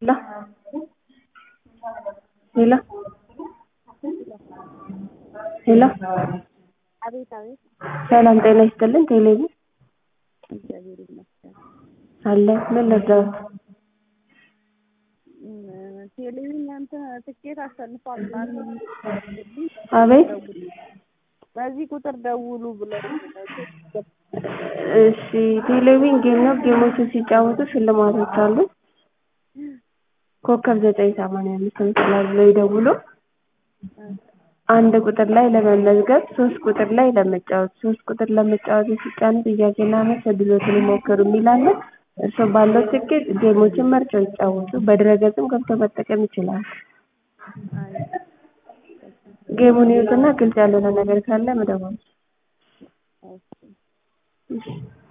ሄሎ ሄሎ አቤት አቤት ሰላም ጤና ይስጥልን ቴሌቪዥን እግዚአብሔር ይመስገን። አለ ምን ልርዳዎት? እም፣ ቴሌቪዥን እንትን ትኬት አሸንፏል ምናምን አቤት በዚህ ቁጥር ደውሉ ብለው እሺ ቴሌቪዥን ጌም ነው ጌሞችን ሲጫወቱ ሽልማቶች አሉ ኮከብ ዘጠኝ ሰማንያ አምስት ምስላል ብለው ይደውሉ አንድ ቁጥር ላይ ለመመዝገብ ሶስት ቁጥር ላይ ለመጫወት ሶስት ቁጥር ለመጫወት ሲጫኑ ጥያቄና መልስ እድሎትን ይሞክሩ የሚል አለ እርስዎ ባለው ትኬት ጌሞችን መርጠው ይጫወቱ በድረ-ገጽም ገብተው መጠቀም ይችላሉ ጌሙን ይዩትና ግልጽ ያልሆነ ነገር ካለ መደወል እሺ እሺ